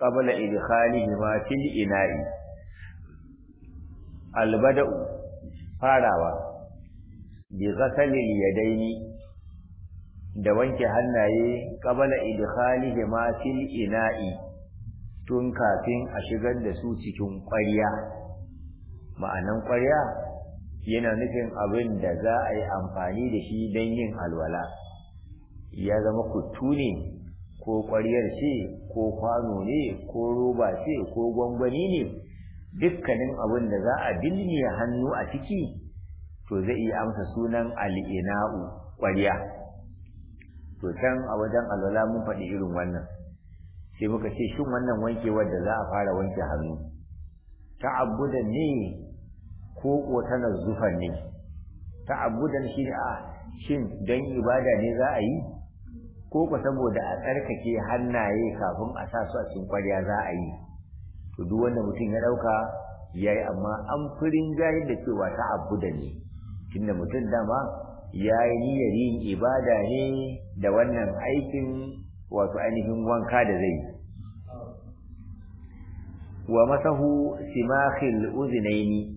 qabla idkhalihima fil ina'i albada'u farawa bi ghasalil yadaini da wanke hannaye qabla idkhalihima fil ina'i tun kafin a shigar da su cikin ƙwarya ma'anan ƙwarya yana nufin abin da za a yi amfani da shi don yin alwala ya zama kuttu ne ko ƙwaryar ce ko kwano ne ko roba ce ko gwangwani ne dukkanin abin da za a bilmiya hannu a ciki to zai iya amsa sunan al'ina'u ƙwarya to can a wajen alwala mun faɗi irin wannan sai muka ce shin wannan wankewar da za a fara wanke hannu ta'abbudan ne ko ko tana zufan ne ta'abbudan shi ne a shin don ibada ne za a yi ko ko saboda a tsarkake hannaye kafin a sa su a cikin kwarya za a yi to duk wanda mutum ya dauka yayi amma an furin jahil da cewa ta'abbudan ne tunda mutum dama ya yi niyyar yin ibada ne da wannan aikin wato ainihin wanka da zai wa masahu simakhil uznaini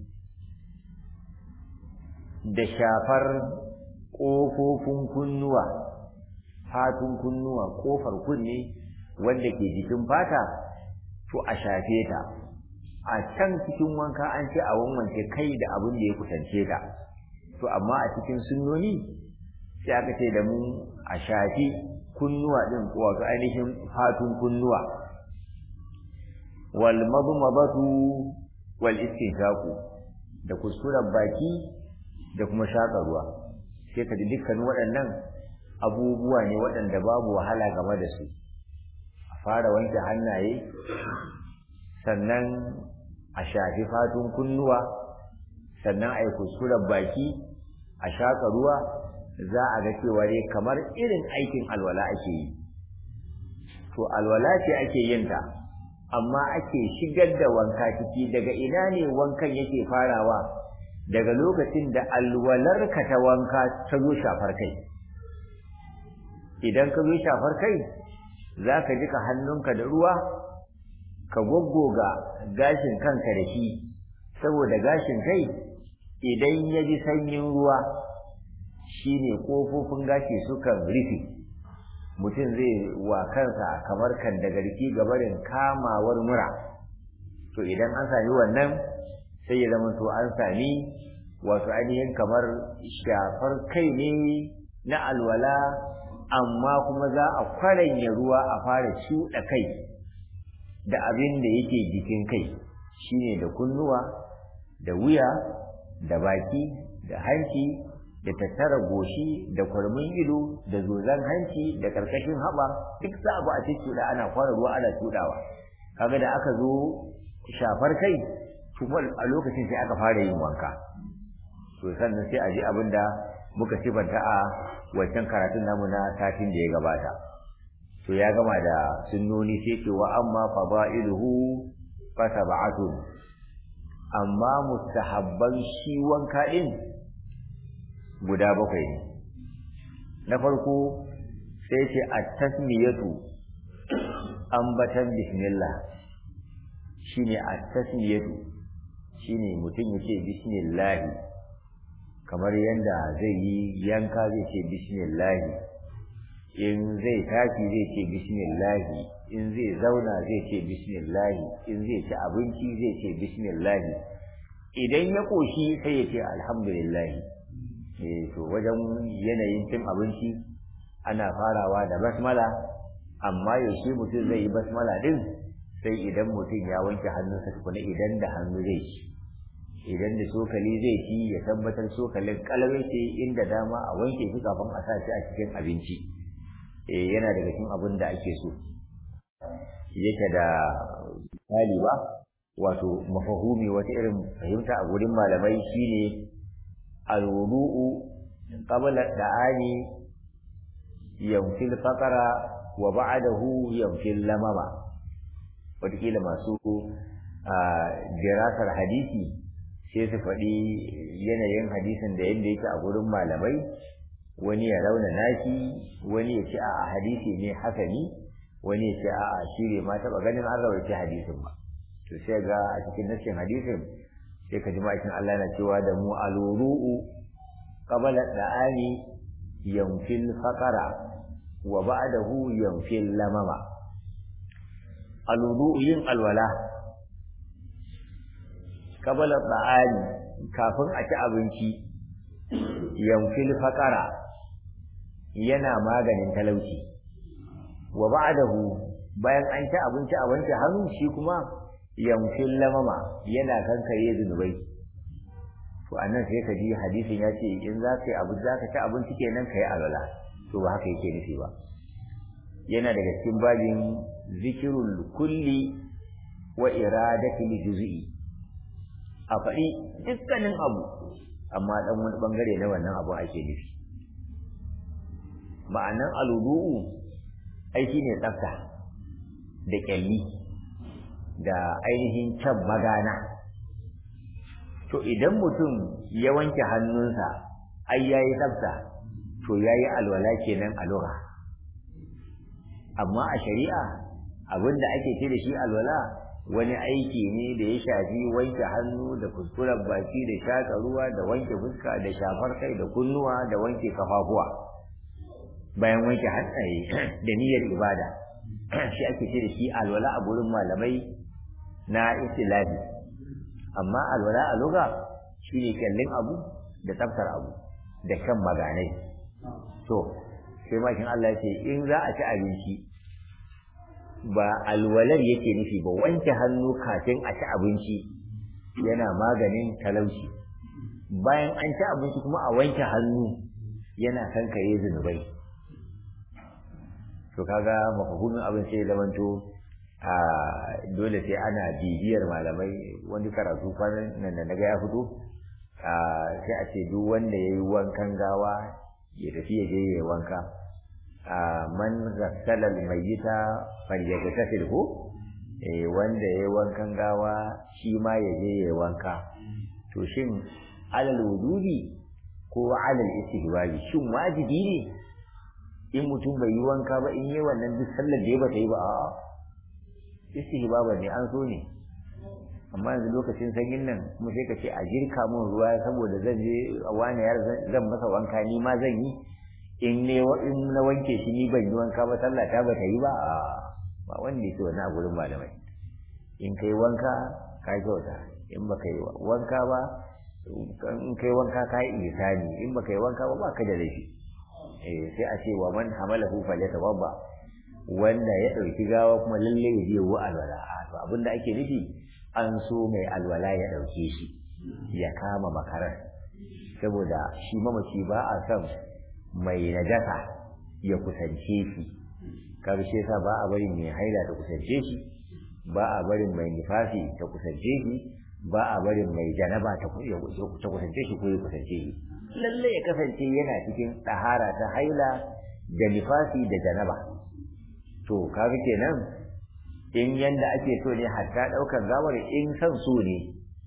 da shafar ƙofofin kunnuwa fatun kunnuwa ƙofar kunne wanda ke jikin fata to a shafe ta a can cikin wanka an ce a wanwanke kai da abin da ya kusance ta to amma a cikin sunnoni sai aka ce da mu a shafi kunnuwa din wato ainihin fatun kunnuwa wal madmadatu wal istinshaqu da kuskuren baki da kuma shaƙa ruwa sai ka ji dukkan waɗannan abubuwa ne waɗanda babu wahala game da su a fara wanke hannaye sannan a shafi fatun kunnuwa sannan a yi kuskuren baki a shaƙa ruwa za a ga cewa dai kamar irin aikin alwala ake yi to alwala ce ake yin ta amma ake shigar da wanka ciki daga ina ne wankan yake farawa daga lokacin da alwalarka ta wanka ta zo shafar kai idan ka zo shafar kai za ka jika hannunka da ruwa ka goggoga gashin kanka da shi saboda gashin kai idan ya ji sanyin ruwa shine kofofin gashi sukan rufe mutum zai wa kansa kamar kan da garki gabarin kamawar mura to idan an sami wannan sai ya zama to an sami wato ainihin kamar shafar kai ne na alwala amma kuma za a kwaranya ruwa a fara shuɗa kai da abin da yake jikin kai shine da kunnuwa da wuya da baki da hanci da tattara goshi da kwarmin ido da zozan hanci da karkashin haɓa duk za a ba a cikin ana fara ruwa ana tudawa kaga da aka zo shafar kai kuma a lokacin sai aka fara yin wanka to sannan sai a ji abin da muka sifanta a wancan karatun namu na satin da ya gabata to ya gama da sunnoni sai ce wa amma fada'iluhu fa sab'atun amma mustahabban shi wanka din guda bakwai ne na farko sai ce at-tasmiyatu ambatan bismillah shine at-tasmiyatu shine mutum yace bismillah kamar yanda zai yi yanka zai ce bismillah in zai tashi zai ce bismillah in zai zauna zai ce bismillah in zai ci abinci zai ce bismillah idan ya koshi sai ya ce alhamdulillah eh to wajen yanayin cin abinci ana farawa da basmala amma yaushe mutum zai yi basmala din sai idan mutum ya wanke hannunsa tukuna idan da hannu zai ci idan da cokali zai ci ya tabbatar cokalin kalawai ce inda dama a wanke shi kafin a sa shi a cikin abinci eh yana daga cikin abin da ake so yake da misali ba wato mafahumi wata irin fahimta a gurin malamai shine alwudu'u qabla da'ani yamfil faqara wa ba'dahu yamfil lamama wataƙila masu dirasar hadisi sai su faɗi yanayin hadisin da yadda yake a gurin malamai wani ya rauna nashi wani ya ce a hadisi ne hasani wani ya ce a'a shi bai ma taɓa ganin an rawaita hadisin ba to sai ga a cikin nassin hadisin sai ka ji ma'aikin Allah na cewa da mu alwuru'u qabala da'ani yanfil faqara wa ba'dahu yanfil lamama alwuru'u yin alwala qabala da'ani kafin a ci abinci yanfil faqara yana maganin talauci wa ba'dahu bayan an ci abinci a wanke hannu shi kuma yamfin lamama yana kankare zunubai to annan sai ka ji hadisin ya ce in za ka yi abu za ka ci abinci kenan ka yi alwala to ba haka yake nufi ba yana daga cikin babin zikirul kulli wa iradatul juz'i a faɗi dukkanin abu amma dan wani bangare na wannan abu ake nufi ma'anan aludu'u aiki ne tsafta da kyalli da ainihin can magana to idan mutum ya wanke hannunsa ai yayi tsafta to yayi alwala kenan a lugha amma a shari'a abinda ake ce da shi alwala wani aiki ne da ya shafi wanke hannu da kuskuren baki da shaka ruwa da wanke fuska da shafar kai da kunnuwa da wanke kafafuwa bayan wanke hannaye da niyyar ibada shi ake ce da shi alwala a gurin malamai na istilahi amma alwala a luga shine kallin abu da tsaftar abu da kan maganai to sai makin Allah ya ce in za a ci abinci ba alwalar yake nufi ba wanke hannu kafin a ci abinci yana maganin talauci bayan an ci abinci kuma a wanke hannu yana kankare zunubai to kaga mafahumin abin sai zamanto a dole sai ana bibiyar malamai wani karatu kwanan nan da naga ya fito sai a ce duk wanda ya yi wankan gawa ya tafi ya je ya wanka man ghassala al-mayyita falyagtasil hu eh wanda yayi wankan gawa shi ma ya je ya wanka to shin alal wudubi ko alal istihbabi shin wajibi ne in mutum bai yi wanka ba in yi wannan duk sallar da ya bata yi ba a istihbaba ne an so ne amma yanzu lokacin sanyin nan kuma sai ka ce a jirka mun ruwa saboda zan je wani yar zan masa wanka ni ma zan yi in ne in na wanke shi ni ban yi wanka ba sallah ta bata yi ba a ba wanda yake wani a gurin malamai in kai wanka ka kyauta in ba kai wanka ba in kai wanka ka yi ihsani in ba kai wanka ba ba ka da laifi eh sai a ce wa man hamalahu falyatawabba wanda ya dauki gawa kuma lalle ya je wa alwala to abinda ake nufi an so mai alwala ya dauke shi ya kama makarar saboda shi mamaci ba a son mai najasa ya kusance shi karshe sa ba a barin mai haila ta kusance shi ba a barin mai nifasi ta kusance shi ba a barin mai janaba ta kusance shi ko ya kusance shi lalle ya kasance yana cikin ɗahara ta haila da nifasi da janaba to kaga kenan in yanda ake so ne hatta ɗaukar gawar in san so ne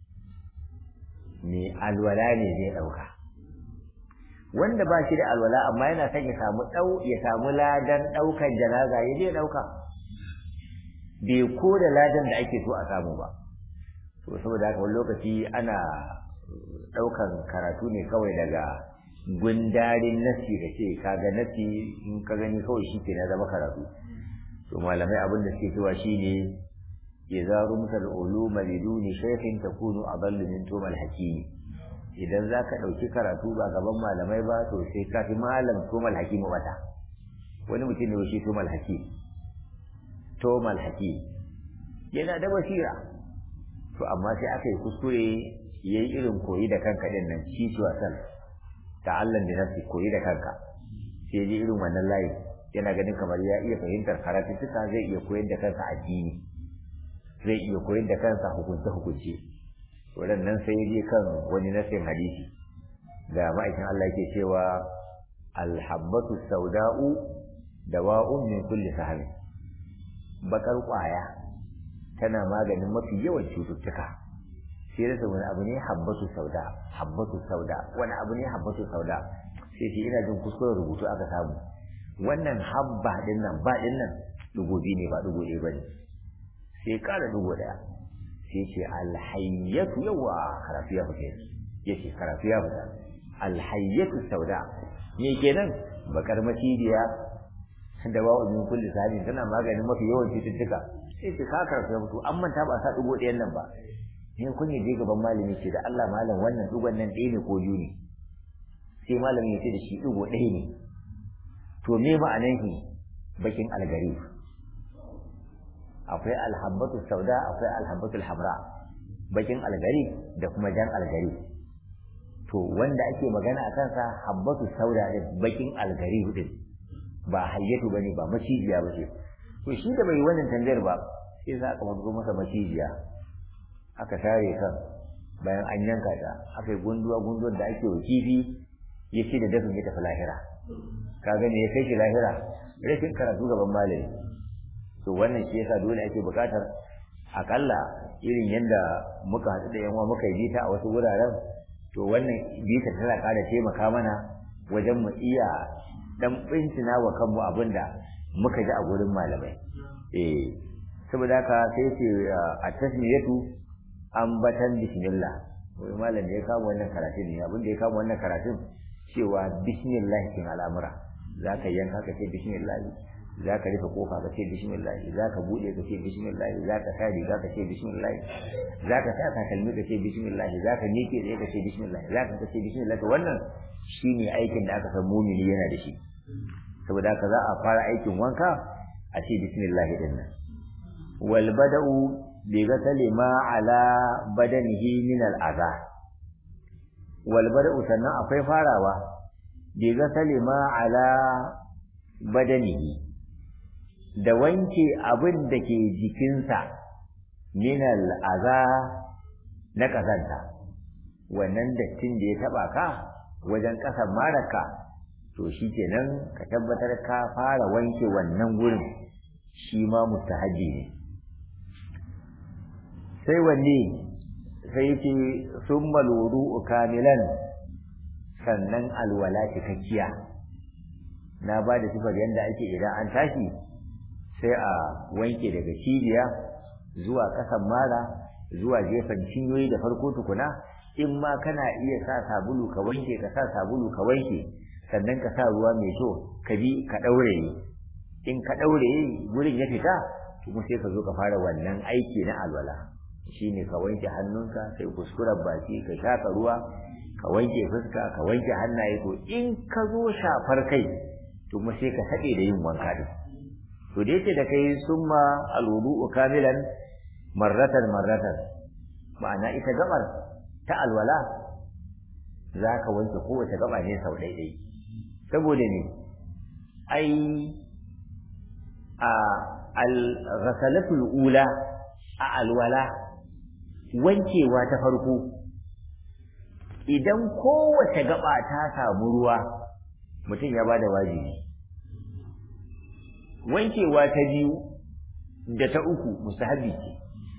mai alwala ne zai ɗauka wanda ba shi da alwala amma yana son ya samu dau ya samu ladan daukan janaza ya je dauka bai ko da ladan da ake so a samu ba to saboda haka wani lokaci ana daukan karatu ne kawai daga gundarin nasi da ce kaga nasi in ka gani kawai shi ke na zama karatu to malamai abin da suke cewa shine idza rumta al-uluma liduni shaykhin takunu adallu min tumal hakimi idan za ka ɗauki karatu ba gaban malamai ba to sai ka fi malam tomal hakimu mata wani mutum ne shi tomal hakim tomal hakim yana da basira to amma sai aka yi kuskure ya yi irin koyi da kanka ɗin nan shi ci wasan ta'allan da nafsi koyi da kanka sai ji irin wannan layi yana ganin kamar ya iya fahimtar karatuttuka zai iya koyar da kansa addini zai iya koyar da kansa hukunce-hukunce waɗannan sai je kan wani nasin hadisi da ma'aikin Allah yake cewa alhabbatu sauda'u dawa'un min kulli sahab bakar kwaya tana maganin mafi yawan cututtuka sai da wani abu ne habbatu sauda habbatu sauda wani abu ne habbatu sauda sai shi ina jin kuskuren rubutu aka samu wannan habba din nan ba din nan dugo biyu ne ba dugo ɗaya ba ne sai ƙara dugo ɗaya sai ce alhayyatu yawa karatu ya fita ya ce karatu ya fita alhayyatu sauda me kenan bakar macidiya da ba min kulli sahabin tana maganin mafi yawan cututtuka sai ce ka karatu ya fito an manta ba sa dugo ɗayan nan ba in kun je gaban malami ce da Allah malam wannan dugon nan ɗaya ne ko biyu ne sai malamin ya ce da shi dugo ɗaya ne to me ma'anan shi bakin algari akwai alhabbatu sauda akwai alhabbatu hamra bakin algari da kuma jan algari to wanda ake magana a kansa habbatu sauda da bakin algari din ba hayyatu bane ba macijiya bace to shi da bai wannan tambayar ba sai za ka mazo masa macijiya aka tare kan bayan an yanka ta aka yi gunduwa gunduwar da ake wa kifi ya ce da dafin ya tafi lahira ka gane ya kai shi lahira rashin karatu gaban malami to wannan shi yasa dole ake buƙatar akalla irin yadda muka haɗu da yanwa muka yi bita a wasu wuraren to wannan bita tana ƙara taimaka mana wajen mu iya dan bincina wa kanmu abin da muka ji a gurin malamai eh saboda haka sai ce a tasmiyatu ambatan bismillah wai malam da ya kama wannan karatun ne abin da ya kama wannan karatun cewa bismillah kin al'amura za ka yanka ka ce bismillah za ka rufe kofa ka ce bismillah za ka buɗe ka ce bismillah za ka sa riga ka ce bismillah za ka sa takalmi ka ce bismillah za ka miƙe tsaye ka ce bismillah za ka ce bismillah to wannan shine aikin da aka san mumini yana da shi saboda haka za a fara aikin wanka a ce bismillah din nan wal bada'u bi ghasali ma ala badanihi min al adha wal bada'u sannan akwai farawa bi ghasali ma ala badanihi da wanke abin da ke jikinsa min al adha na kazanta wannan dattin da ya taba ka wajen ƙasan maraka to shi kenan ka tabbatar ka fara wanke wannan gurin shi ma mustahabi ne sai wanne sai ce sun maluru kamilan sannan alwala cikakkiya na ba da sifar yadda ake idan an tashi sai a wanke daga cibiya zuwa ƙasan mara zuwa gefen cinyoyi da farko tukuna in ma kana iya sa sabulu ka wanke ka sa sabulu ka wanke sannan ka sa ruwa mai kyau ka bi ka ɗaure in ka ɗaure gurin ya fita kuma sai ka zo ka fara wannan aiki na alwala shine ka wanke hannunka sai kuskuren baki ka shafa ruwa ka wanke fuska ka wanke hannaye to in ka zo shafar kai to kuma sai ka haɗe da yin wanka din to da yake da kai summa alwudu kamilan marratan marratan ma'ana ita gabar ta alwala za ka wanke kowace gaba ne sau ɗaiɗai saboda ne ai a al-ghasalatul ula a alwala wankewa ta farko idan kowace gaba ta samu ruwa mutum ya bada wajibi wankewa ta biyu da ta uku mustahabi ce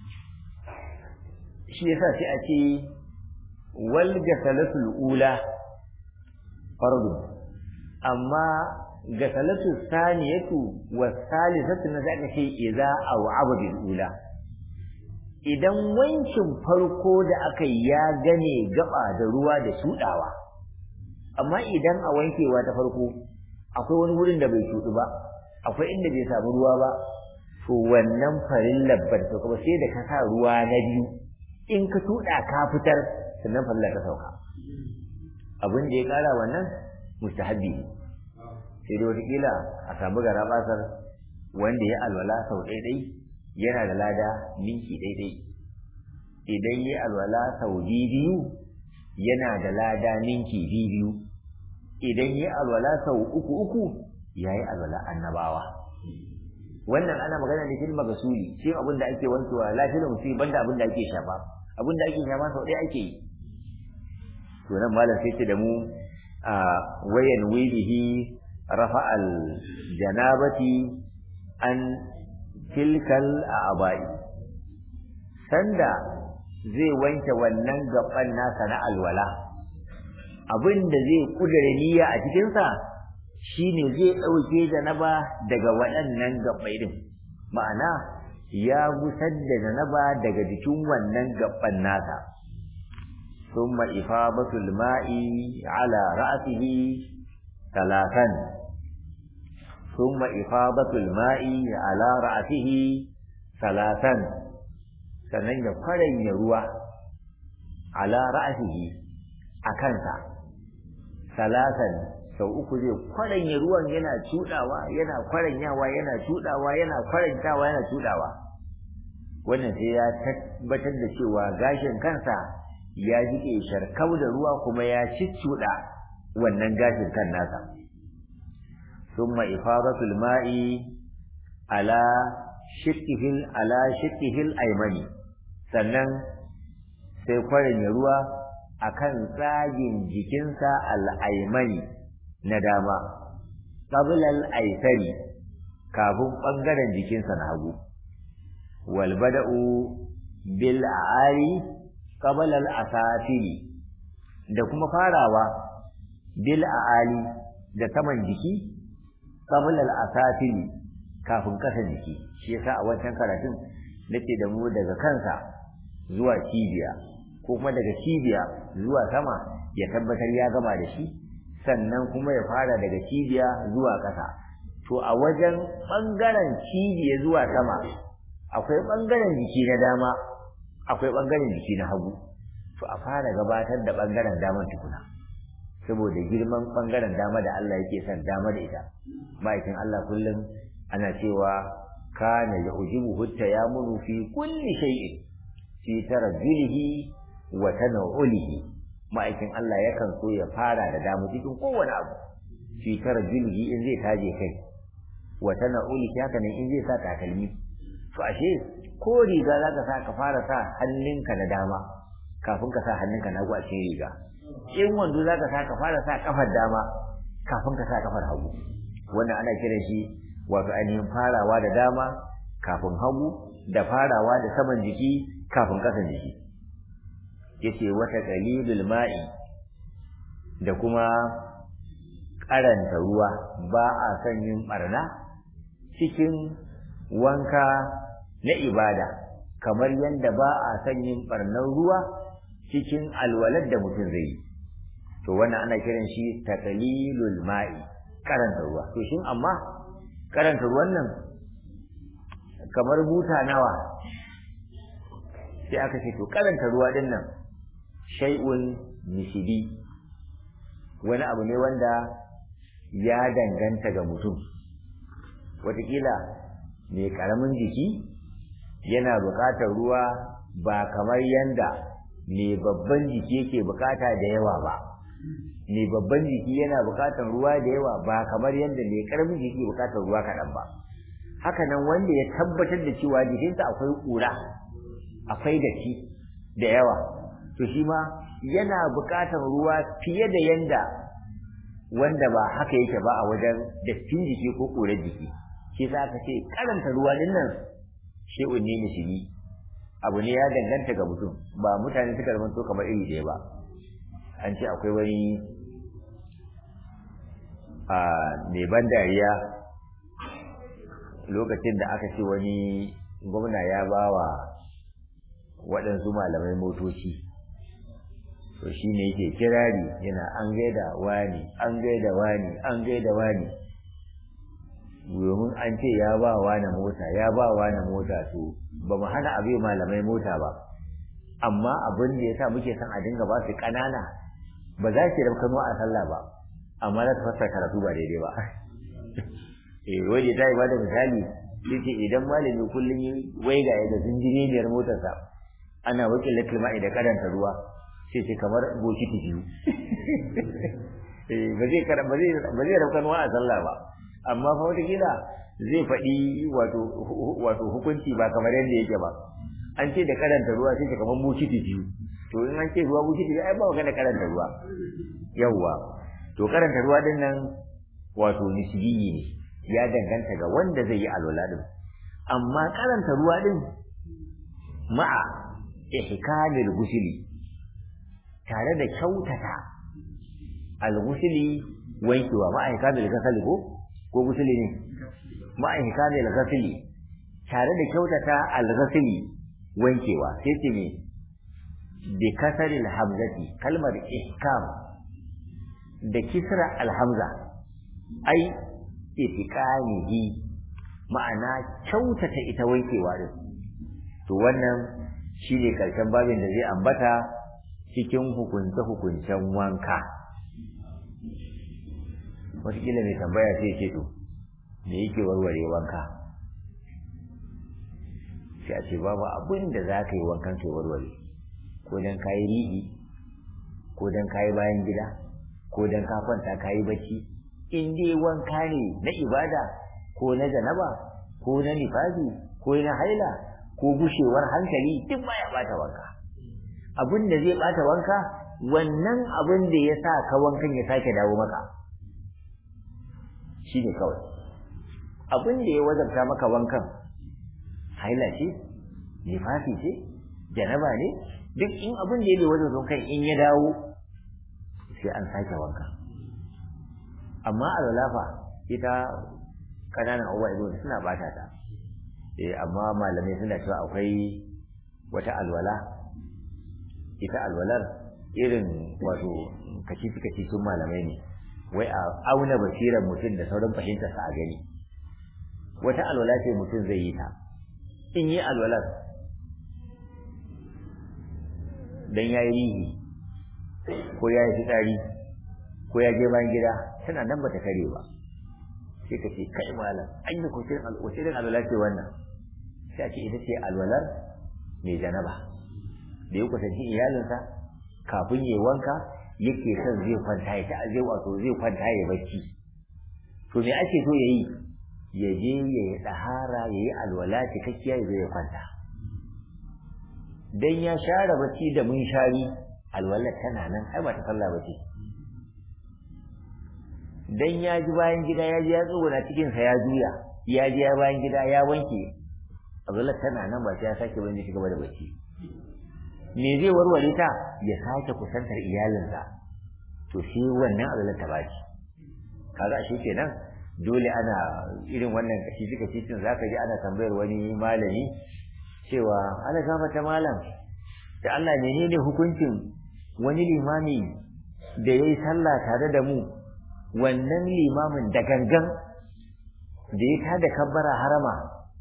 shi yasa sai a ce wal gasalatul ula fardu amma gasalatu saniyatu wa salisatu na zaka ce idza aw abadul ula idan wankin farko da aka yi ya gane gaba da ruwa da shudawa amma idan a wankewa ta farko akwai wani wurin da bai shudu ba akwai inda bai samu ruwa ba to wannan farin labbar ta kuma sai da ka sa ruwa na biyu in ka tuda ka fitar sannan farilla ta sauka abin da ya kara wannan mustahabbi ne sai dai wataƙila a samu gara basar wanda ya alwala sau ɗaiɗai yana da lada ninki ɗaiɗai idan ya alwala sau biyu yana da lada ninki biyu idan ya alwala sau uku uku ya yi alwala annabawa wannan ana magana ne fil magasuli shi abin da ake wankewa lafiyar musu banda abin da ake shafa abin da ake shafa sau ɗaya ake yi to nan malam sai ce da mu a wayan wibihi rafa al janabati an tilkal abai sanda zai wanke wannan gaban nasa na alwala abin da zai kudure niyya a cikinsa shine zai ɗauke janaba daga waɗannan gabai din ma'ana ya gusar da janaba daga jikin wannan gaban nasa ثم إفاضة الماء على رأسه ثلاثا ثم إفاضة الماء على رأسه ثلاثا sannan ya kwaranya ruwa ala ra'asihi a kansa salasan sau uku zai kwaranya ruwan yana cudawa yana kwaranyawa yana cudawa yana kwarantawa yana cudawa wannan sai ya tabbatar da cewa gashin kansa ya jike sharkau da ruwa kuma ya ciccuda wannan gashin kan nasa thumma ifadatul ma'i ala shiqqihil ala shiqqihil aymani sannan sai kwarin ruwa akan tsagin jikinsa al-aymani na dama qabla al-aysari kafin bangaren jikinsa na hagu wal bada'u bil a'ali qabla al-asafili da kuma farawa bil a'ali da saman jiki qabla al-asafili kafin kasa jiki shi yasa a wancan karatun nake da mu daga kansa zuwa cibiya ko kuma daga cibiya zuwa sama ya tabbatar ya gama da shi sannan kuma ya fara daga cibiya zuwa ƙasa to a wajen ɓangaren cibiya zuwa sama akwai ɓangaren jiki na dama akwai ɓangaren jiki na hagu to a fara gabatar da ɓangaren daman tukuna saboda girman ɓangaren dama da Allah yake son dama da ita ma'aikin Allah kullum ana cewa kana ya ujibu hutta ya munu fi kulli shay'in fi tarajjulihi wa tanawulihi ma'aikin Allah yakan so ya fara da damu cikin kowane abu fi tarajjulihi in zai taje kai wa tanawulihi haka nan in zai sa takalmi to ashe ko riga za ka sa ka fara sa hannunka na dama kafin ka sa hannunka na hagu a cikin riga in wando za ka sa ka fara sa kafar dama kafin ka sa kafar hagu wannan ana kiran shi wato ainihin farawa da dama kafin hagu da farawa da saman jiki kafin kasan jiki yace wata qalilul ma'i da kuma karanta ruwa ba a son yin barna cikin wanka na ibada kamar yadda ba a son yin barnar ruwa cikin alwalar da mutum zai yi to wannan ana kiran shi taqlilul ma'i karanta ruwa to shin amma karanta ruwan nan kamar buta nawa sai aka ce to karanta ruwa din nan shay'un nisbi wani abu ne wanda ya danganta ga mutum wataƙila mai ƙaramin jiki yana buƙatar ruwa ba kamar yanda mai babban jiki yake buƙata da yawa ba mai babban jiki yana buƙatar ruwa da yawa ba kamar yadda mai ƙaramin jiki buƙatar ruwa kaɗan ba haka nan wanda ya tabbatar da cewa jikinsa akwai ƙura akwai datti da yawa to shi ma yana buƙatar ruwa fiye da yanda wanda ba haka yake ba a wajen dattin jiki ko ƙurar jiki shi za ka ce karanta ruwa din nan shi'un ne musulmi abu ne ya danganta ga mutum ba mutane suka zamanto kamar iri ɗaya ba an ce akwai wani a mai ban dariya lokacin da aka ce wani gwamna ya ba wa waɗansu malamai motoci to shi ne yake kirari yana an gaida wani an gaida wani an gaida wani domin an ce ya ba wani mota ya ba wani mota to ba mu hana abu malamai mota ba amma abin da ya sa muke son a dinga ba su ƙanana ba za ki rabka a sallah ba amma za ta fassara karatu ba daidai ba eh waje ta yi ba da misali yace idan malami kullum waiga ya da zinjiniyar motarsa ana wakil lakilma da karanta ruwa sai ce kamar bokiti biyu eh ba zai ba zai ba zai rabka a sallah ba amma fa wata kila zai faɗi wato wato hukunci ba kamar yadda yake ba an ce da karanta ruwa sai ce kamar bokiti biyu to in an ce ruwa bokiti biyu ai ba magana karanta ruwa yawwa to karanta ruwa din nan wato nisbiyi ne ya danganta ga wanda zai yi alwala din amma karanta ruwa din ma'a ihkamil gusuli tare da kyautata al-gusuli wankewa ma'a ihkamil gasali ko ko gusuli ne ma'a ihkamil gasali tare da kyautata al-ghasli wankewa sai ce me bi kasaril hamzati kalmar ihkam da kisra al-hamza ai itiqanihi ma'ana kyautata ita wankewa din to wannan shine karshen babin da zai ambata cikin hukunce hukuncen wanka wataƙila mai tambaya sai ce to me yake warware wanka sai a ce babu abin da za ka yi wankan kai warware ko dan kayi rihi ko dan kayi bayan gida ko dan ka kwanta kayi bacci in dai wanka ne na ibada ko na janaba ko na nifasi ko na haila ko gushewar hankali duk baya bata wanka abin da zai bata wanka wannan abin da ya sa ka wankan ya sake dawo maka shi ne kawai abin da ya wajabta maka wankan haila ce nifasi ce janaba ne duk in abin da ya bai wajen kan in ya dawo sai an sake wanka amma alwalafa ita kananan abubuwa ido suna bata ta eh amma malamai suna cewa akwai wata alwala ita alwalar irin wato kacici kacicin malamai ne wai a auna basirar mutum da sauran fahimtarsa a gani wata alwala ce mutum zai yi ta in yi alwalar dan ya yi rihi ko ya yi fitsari ko ya je bayan gida tana nan ba ta kare ba sai ka ce kai malam an yi kusurin alwala ce wannan sai a ce ita ce alwalar mai janaba da ya kusanci iyalinsa kafin ya wanka yake son zai kwanta ya zai wato zai kwanta ya bacci to me ake so ya yi ya je ya yi tsahara ya yi alwala cikakkiya ya zo ya kwanta dan ya share bacci da mun shari alwala tana nan ai ba ta sallah bace dan ya ji bayan gida ya ji ya tsuguna cikin sa ya juya ya ji ya bayan gida ya wanke alwala tana nan ba sai ya sake bane shi gaba da bacci me zai warware ta ya sake kusantar iyalinsa to shi wannan alwala ta baci kaga shi kenan dole ana irin wannan kashi duka cikin zaka ji ana tambayar wani malami cewa ana ta malam da Allah menene hukuncin wani limami da yayi sallah tare da mu wannan limamin da gangan da ya tada kabbara harama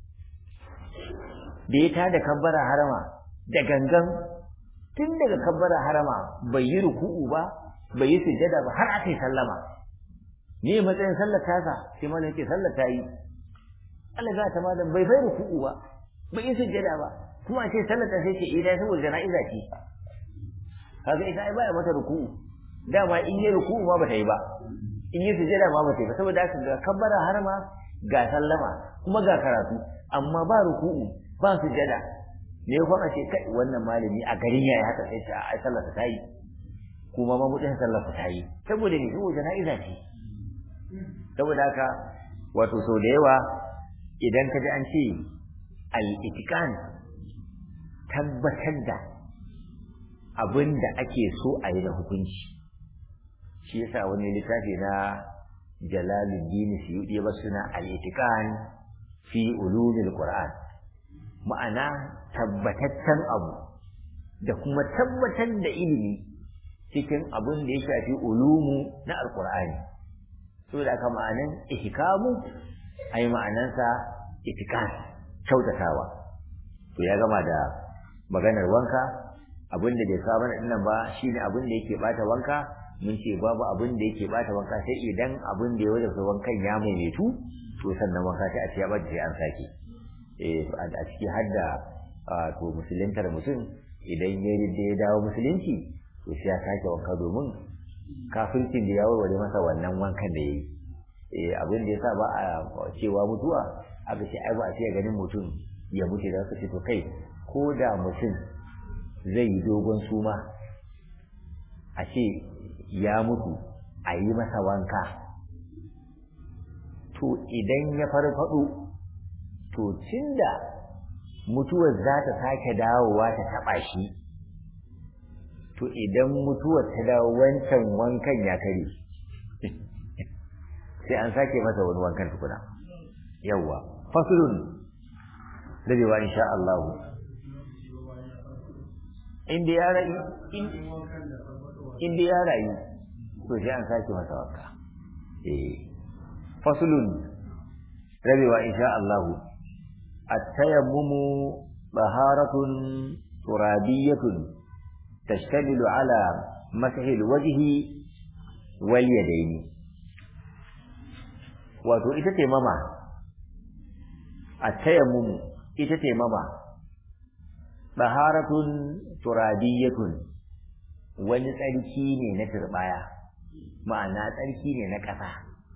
da ya tada kabbara harama da gangan tun daga kabbara harama bai yi ruku'u ba bai yi sujjada ba har aka yi sallama ne matsayin sallar tasa sai malam yake sallar ta yi Allah za ta malam bai bai ruku'u ba bai yi sujjada ba kuma ce sallar ta sai ce idan saboda jana'iza ce kaga ita ai baya mata ruku'u dama in yi ruku'u ma bata yi ba in yi sujjada ma bata yi ba saboda haka ga kabbara harama ga sallama kuma ga karatu amma ba ruku'u ba sujjada ne kuma ce kai wannan malami a garin yayi haka sai ce ai sallar ta yi kuma ma mutum sallar ta yi saboda ne saboda jana'iza ce saboda haka wato sau da yawa idan ka ji an ce al-itikan tabbatar da abin da ake so a yi da hukunci shi yasa wani littafi na jalaluddin suyudi ba suna al-itikan fi ulumil qur'an ma'ana tabbataccen abu da kuma tabbatar da ilimi cikin abin da ya shafi ulumu na alqur'ani so da aka ma'anan ihkamu ai ma'anansa itikan kyautatawa to ya gama da maganar wanka abin da bai kawo mana dinnan ba shine abin da yake bata wanka mun ce babu abin da yake bata wanka sai idan abin da ya wajaba wankan ya maimaitu to sannan wanka sai a ce ya bata sai an sake eh a ciki har da to musuluntar mutum idan ya ya dawo musulunci to sai ya sake wanka domin kafircin da ya warware masa wannan wankan da ya yi eh abin da yasa ba a cewa mutuwa aka ce ai ba a ce ganin mutum ya mutu da su ce to kai ko da mutum zai yi dogon suma a ce ya mutu a yi masa wanka to idan ya farfado to tunda mutuwar za ta sake dawowa ta taba shi to idan mutuwar ta dawo wancan wankan ya kare sai an sake masa wani wankan tukuna yawwa faslun rabewa insha Allah inda ya rayu inda ya rayu to sai an sake masa wanka eh fasulun rabewa insha Allah at-tayammumu baharatun turabiyatun tashtamilu ala masahi al-wajhi wal yadayn wato ita ce mama at-tayammumu ita ce mama baharatun turabiyatun wani tsarki ne na turbaya ma'ana tsarki ne na ƙasa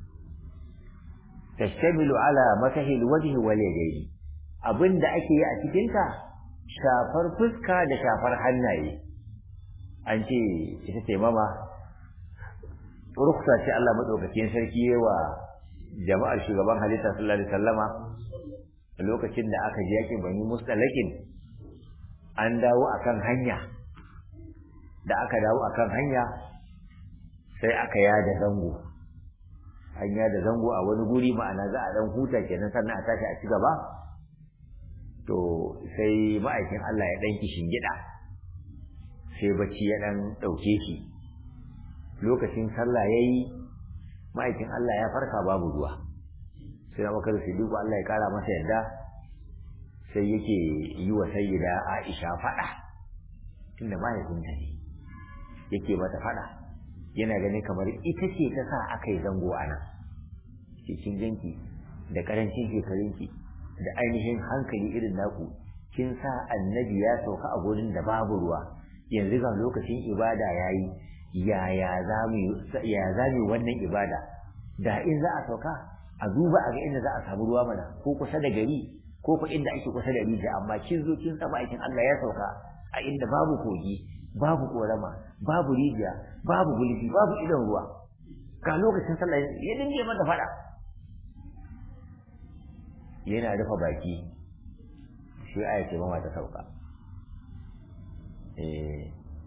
tashtamilu ala masahil wajhi wal yadayn abinda ake yi a cikin ta shafar fuska da shafar hannaye an ce ita ce mama ruksa ce Allah madaukakin sarki wa jama'ar shugaban halitta sallallahu alaihi wasallama lokacin da aka je yakin bani mustalakin an dawo akan hanya da aka dawo akan hanya sai aka yada zango an yada zango a wani guri ma'ana za a dan huta kenan sannan a tashi a ci gaba to sai ma'aikin Allah ya dan kishin gida sai bacci ya dan dauke shi lokacin sallah yayi ma'aikin Allah ya farka babu ruwa sai Abubakar Siddiq Allah ya kara masa yadda sai yake yi wa sayyida Aisha fada tunda mahaifinta ne yake mata fada yana ganin kamar ita ce ta sa aka yi zango a nan cikin jinki da karancin shekarunki da ainihin hankali irin naku kin sa annabi ya sauka a gurin da babu ruwa yanzu ga lokacin ibada yayi yaya za mu ya za mu wannan ibada da in za a sauka a duba a ga inda za a samu ruwa mana ko kusa da gari ko ko inda ake kusa da rijiya amma kin zo kin saba aikin Allah ya sauka a inda babu kogi babu korama babu rijiya babu gulbi babu idan ruwa ga lokacin sallah ya dinge mata fada yana rufe baki shi aya ce mama ta sauka eh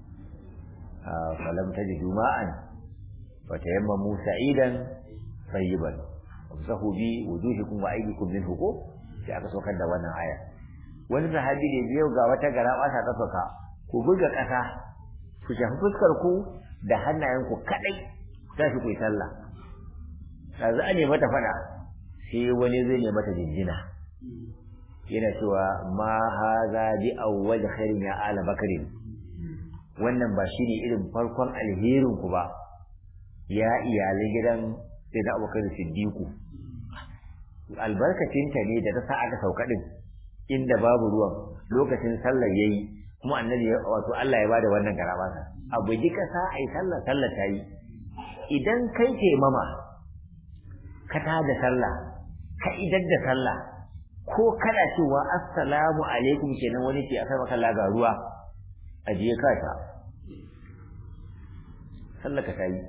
falam tajidu ma'an fatayammamu sa'idan tayyiban amsahu bi wujuhikum wa aydikum minhu ko sai aka saukar da wannan aya wani sahabi ne biyo ga wata gara basa ta sauka ku buga ƙasa ku shafi fuskar ku da hannayenku kadai za ku yi sallah yanzu an ne mata fada sai wani zai ne mata jinjina yana cewa ma haza bi awwal khairin ya ala bakarin wannan ba shi ne irin farkon alherin ku ba ya iyalai gidan sai da abokan siddiku albarkacinta ne da ta sa aka sauka din inda babu ruwan lokacin sallar yayi kuma annabi wato Allah ya bada wannan garaba abu ji kasa ai sallar sallar ta yi idan kai ce mama ka ta da sallah ka idar da sallah ko kana cewa assalamu alaikum kenan wani ce akai maka laga ruwa ajiye ka ta sallar ka ta yi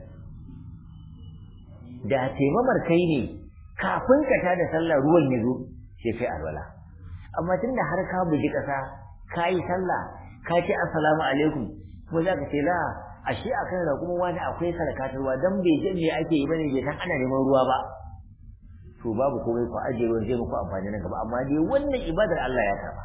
da taimamar kai ne kafin ka ta da sallah ruwan ya zo sai kai alwala amma tunda har ka buji kasa ka yi sallah ka ce assalamu alaikum ko za ka ce la ashe a kan kuma wani akwai sarkatar ruwa dan bai je me ake yi bane bai san ana neman ruwa ba to babu komai ku ajiye ruwan zai muku amfani nan gaba amma dai wannan ibadar Allah ya karba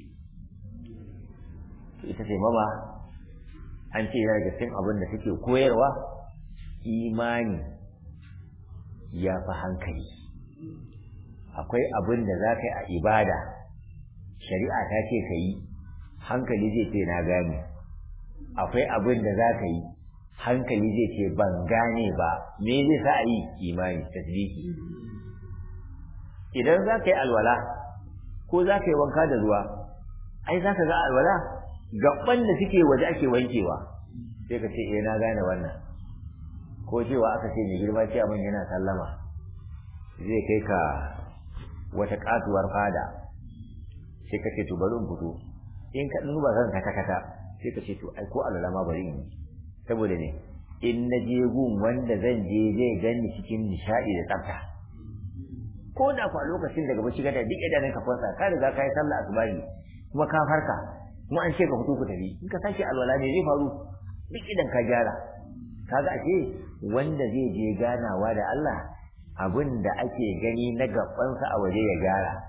to ita ce mama an ce yana daga cikin abin da take koyarwa imani ya fi hankali akwai abin da za ka yi a ibada shari'a ta ce ka yi hankali zai ce na gane akwai abin da za ka yi hankali zai ce ban gane ba me zai sa a yi imani tasbiki idan za ka yi alwala ko za ka yi wanka da ruwa ai za ka ga alwala gaban da suke waje ake wankewa sai ka ce eh na gane wannan ko cewa aka ce mai girma ce abin yana sallama zai kai ka wata katuwar fada sai ka ce to bari in fito in ka duba zan kata kata sai ka ce to ai ko alwala ma bari in saboda ne in na je gun wanda zan je zai gani cikin nishadi da tsafta ko da kwa lokacin daga bacci gada duk idanun ka kwanta ka riga ka yi sallah asubahi kuma ka farka kuma an ce ka fito ku tafi in ka sake alwala ne zai faru duk idan ka gyara kaga ake wanda zai je ganawa da Allah abin da ake gani na gabansa a waje ya gyara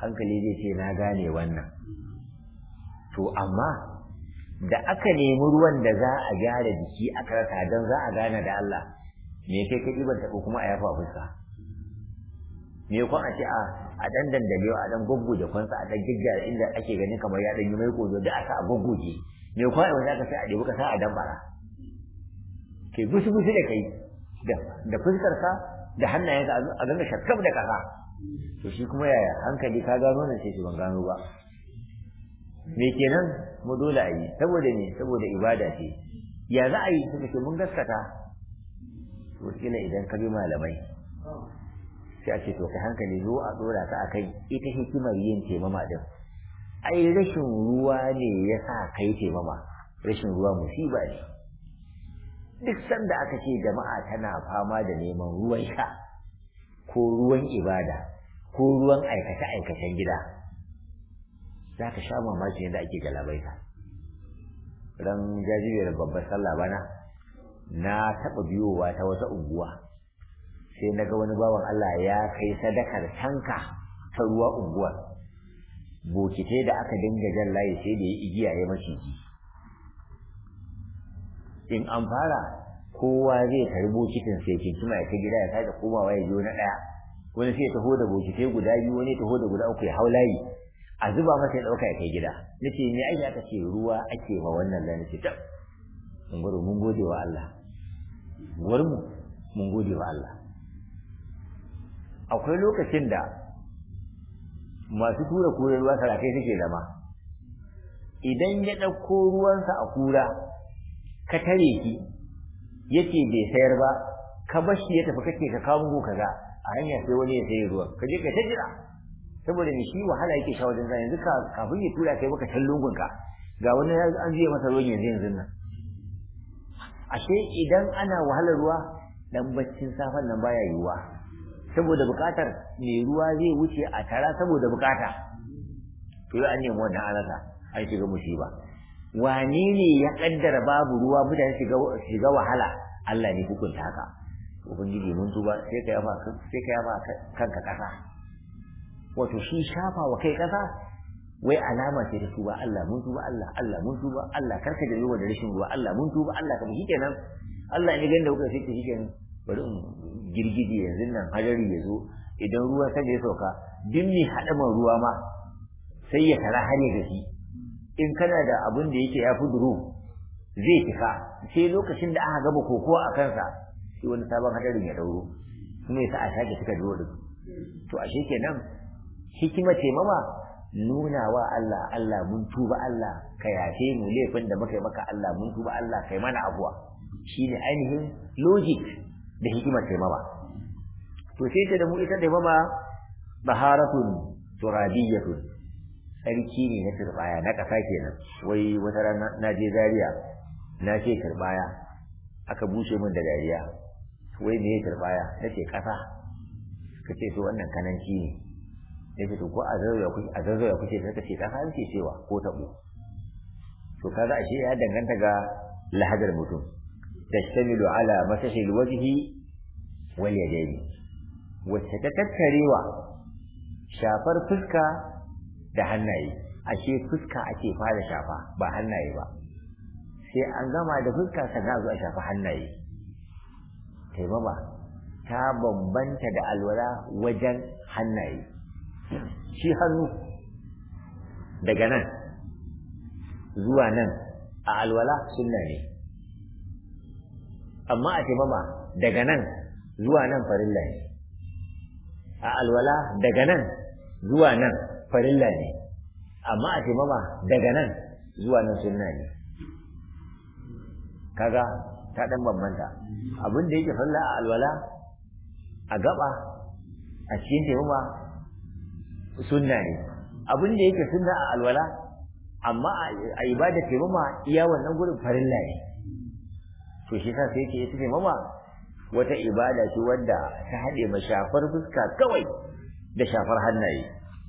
hankali zai ce na gane wannan to amma da aka nemi ruwan da za a gyara jiki a karata don za a gane da Allah me kai ka ɗiban taɓo kuma a yafa fuska me kwan a ce a a dan dandale a dan goggoje kwansa a dan gaggyara inda ake ganin kamar ya dan yi mai kozo da aka a goggoje me kwan a wanda aka sai a ɗebi ka sa a dambara ke gusu gusu da kai da da fuskar ka da hannayen ka a ganga shakkab da kasa to shi kuma yaya hankali ka gano ne sai shi ban gano ba me kenan mu dole a yi saboda ne saboda ibada ce ya za a yi suka ce mun gaskata to kila idan ka bi malamai sai a ce to kai hankali zo a dora ka akan ita hikimar yin taimama din ai rashin ruwa ne ya sa kai taimama rashin ruwa musiba ne duk sanda aka ce jama'a tana fama da neman ruwan sha ko ruwan ibada ko ruwan aikace-aikacen gida za ka sha mamaki yadda ake galabaita ran jajibiyar babbar sallah bana na taɓa biyowa ta wata unguwa sai na ga wani bawan Allah ya kai sadakar tanka ta ruwa unguwar bokitai da aka dinga jan layi sai da ya igiya ya maciji in an fara kowa zai tari bokitin sai kinkima ya kai gida ya sake komawa ya jo na ɗaya wani sai ya taho da bokitai guda biyu wani ya taho da guda uku ya hau layi a zuba masa ya ɗauka ya kai gida nace me ake aka ce ruwa ake ma wannan da nace tab mun gode mun gode wa Allah mu mun gode wa Allah akwai lokacin da masu tura kura ruwa sarakai suke zama idan ya ɗauko ruwansa a kura ka tare ki yace bai sayar ba ka bar shi ya tafi kake ka kawo muku kaza a hanya sai wani ya sayi ruwan ka je ka ta jira saboda ni shi wahala yake sha wajen yanzu ka kafin ya tura kai baka can lungunka ga wani an je masa ruwan yanzu yanzu nan ashe idan ana wahalar ruwa dan baccin safan nan baya yiwuwa saboda bukatar mai ruwa zai wuce a tara saboda bukata to an nemi wannan alaka an shiga musiba wane ne ya kaddara babu ruwa mutane shiga shiga wahala Allah ne hukunta haka ubangiji mun tuba sai ka yafa sai ka yafa kanka kasa wato shi shafa wa kai kasa wai alama ce ta tuba Allah mun tuba Allah Allah mun tuba Allah karka da yawa da rashin ruwa Allah mun tuba Allah ka shi kenan Allah ne ganda kuka sai shi kenan bari in girgije yanzu nan hajari ya zo idan ruwa sai ya sauka duk mai haɗaman ruwa ma sai ya tara hare da shi in kana da abin da yake ya fi duru zai cika sai lokacin da aka gaba koko a kansa sai wani sabon hadarin ya dauro kuma ya sa a sake cika duro da to ashe kenan hikima ce mama nuna wa Allah Allah mun tuba Allah ka yafe mu laifin da muka yi maka Allah mun tuba Allah kai mana abuwa shine ainihin logic da hikimar taimama to sai ta da mu ita taimama baharatun turabiyatun sarki ne na turbaya na ƙasa kenan wai wata rana na je Zaria na ce turbaya aka bushe min da dariya wai me turbaya nace ƙasa kace to wannan kananci ne ya ce to ko a zazzauya kuke a zazzauya kuke sai kace kasa yake cewa ko tabo to kaga ashe ya danganta ga lahadar mutum tashtamilu ala masashi alwajhi wal yadayn wacce ta tattarewa shafar fuska da hannaye ashe fuska ake fara shafa ba hannaye ba sai an gama da fuska sannan zuwa shafa hannaye taimama ta bambanta da alwala wajen hannaye shi hannu daga nan zuwa nan a alwala sunna ne amma a taimama daga nan zuwa nan farilla ne a alwala daga nan zuwa nan farilla ne amma a taimama daga nan zuwa nan sunna ne kaga ta dan bambanta abin da yake farilla a alwala a gaba a cikin taimama sunna ne abin da yake sunna a alwala amma a ibada taimama iya wannan gurin farilla ne to shi sa sai yake ita taimama wata ibada ce wadda ta haɗe ma shafar fuska kawai da shafar hannaye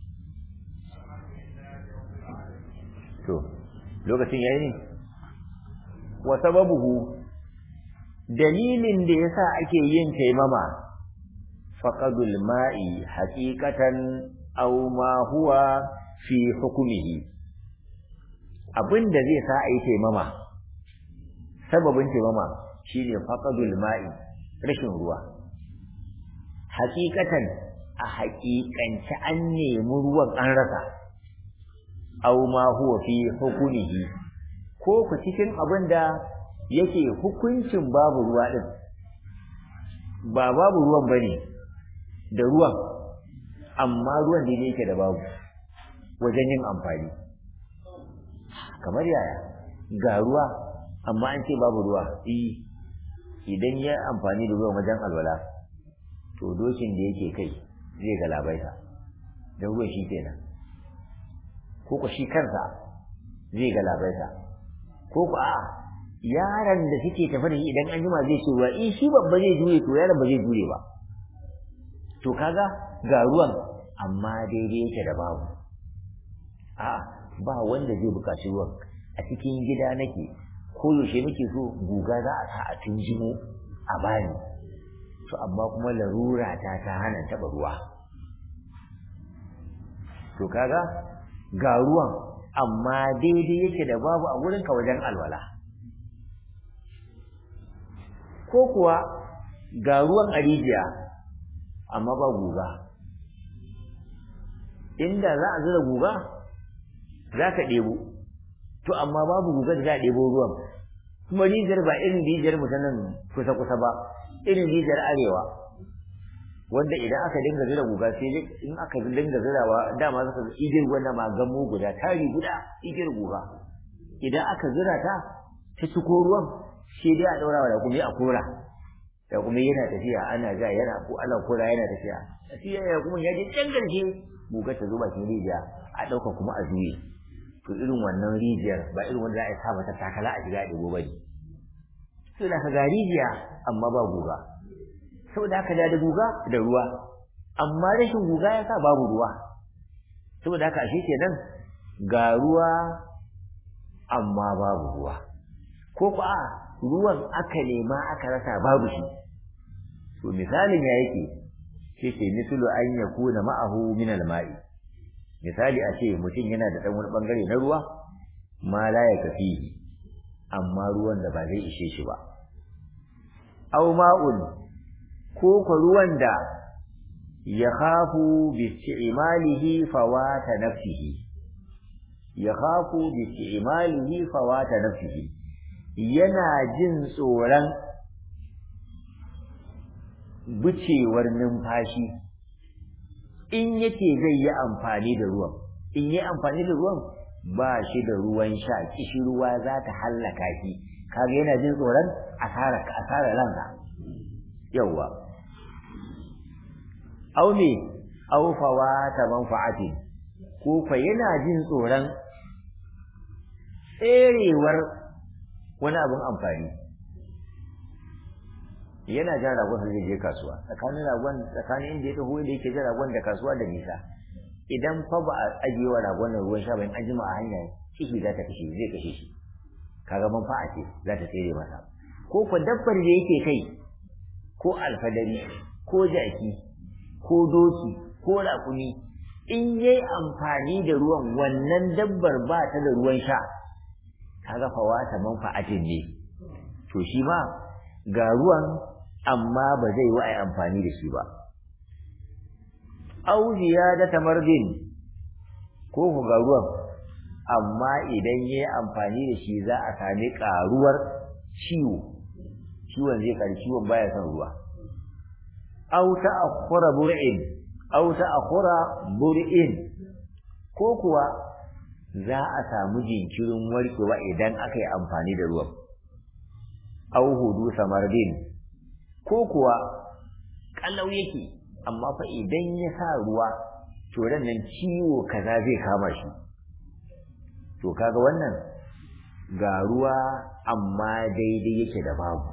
to lokacin yayi ne wa sababuhu dalilin da yasa ake yin taimama faqadul ma'i haqiqatan aw ma huwa fi hukmihi abinda zai sa a yi taimama sababin taimama shine faqadul ma'i rashin ruwa hakikatan a haƙiƙance an nemi ruwan an rasa aw ma huwa fi hukmihi ko ku cikin abin da yake hukuncin babu ruwa din ba babu ruwan bane da ruwan amma ruwan da yake da babu wajen yin amfani kamar yaya ga ruwa amma an ce babu ruwa idan ya amfani da ruwan wajen alwala to dokin da yake kai zai galabaita da ruwan shi kenan ko ku shi kansa zai galabaita ko ku a yaron da suke tafi da shi idan an jima zai ce ruwa in shi babba zai jure to yaron ba zai jure ba to kaga ga ruwan amma daidai yake da babu a ba wanda zai buƙaci ruwan a cikin gida nake ko yaushe nake so guga za a sa a tunjimo a bani to amma kuma larura ta ta hana taɓa ruwa to kaga ga ruwan amma daidai yake da babu a wurinka wajen alwala ko kuwa ga ruwan a rijiya amma ba guga inda za a zura guga za ka ɗebo to amma babu guga da za a ɗebo ruwan kuma rijiyar ba irin rijiyar mu ta nan kusa-kusa ba irin rijiyar arewa wanda idan aka dinga zura guga sai dai in aka dinga zurawa dama zaka ga igiyar gwanda ma gamo guda tari guda igiyar guga idan aka zura ta ta ciko ruwan sai dai a daura da kuma a kora da kuma yana tafiya ana ja yana ko ana kora yana tafiya tafiya ya kuma ya je can garshe guga ta zo bakin rijiya a ɗauka kuma a juye to irin wannan rijiyar ba irin wanda za a sa mata takala a shiga a ɗigo ba ne sai da ka ga rijiya amma ba guga saboda haka da guga da ruwa amma rashin guga ya sa babu ruwa saboda haka ashe kenan ga ruwa amma babu ruwa ko ko a ruwan aka nema aka rasa babu shi to misalin ya yake sai ce mislu an yakuna ma'ahu min al-ma'i misali a ce mutum yana da dan wani bangare na ruwa ma la ya kafihi amma ruwan da ba zai ishe shi ba aw ma'un ko ko ruwan da ya khafu bi isti'malihi fawata nafsihi ya khafu bi isti'malihi fawata nafsihi yana jin tsoron bucewar numfashi in yake zai yi amfani da ruwan in yi amfani da ruwan ba shi da ruwan sha kishi ruwa za ta hallaka shi kaga yana jin tsoron asara asara ranka yawa aw me aw fawata manfa'ati ko fa yana jin tsoron tserewar wani abin amfani yana jan ragon da zai je kasuwa tsakanin ragon tsakanin inda ya taho da yake jan ragon da kasuwa da nisa idan fa ba a ajiye wa ragon nan ruwan sha ba in an jima a hanya ciki za ta kashe zai kashe shi kaga manfa'a ce za ta tsere masa ko ko dabbar da yake kai ko alfadari ko jaki ko doki ko raƙumi in yayi amfani da ruwan wannan dabbar ba ta da ruwan sha kaga fawata manfa'atin ne to shi ma ga ruwan amma ba zai wa ai amfani da shi ba aw ziyadata mardin ko ku ga ruwan amma idan yayi amfani da shi za a sami karuwar ciwo ciwon zai kari ciwon baya son ruwa aw ta'akhkhara bur'in aw ta'akhkhara bur'in ko kuwa za a samu jinkirin warkewa idan aka yi amfani da ruwan aw hudu samardin ko kuwa kallau yake amma fa idan ya sa ruwa to nan ciwo kaza zai kama shi to kaga wannan ga ruwa amma daidai yake da babu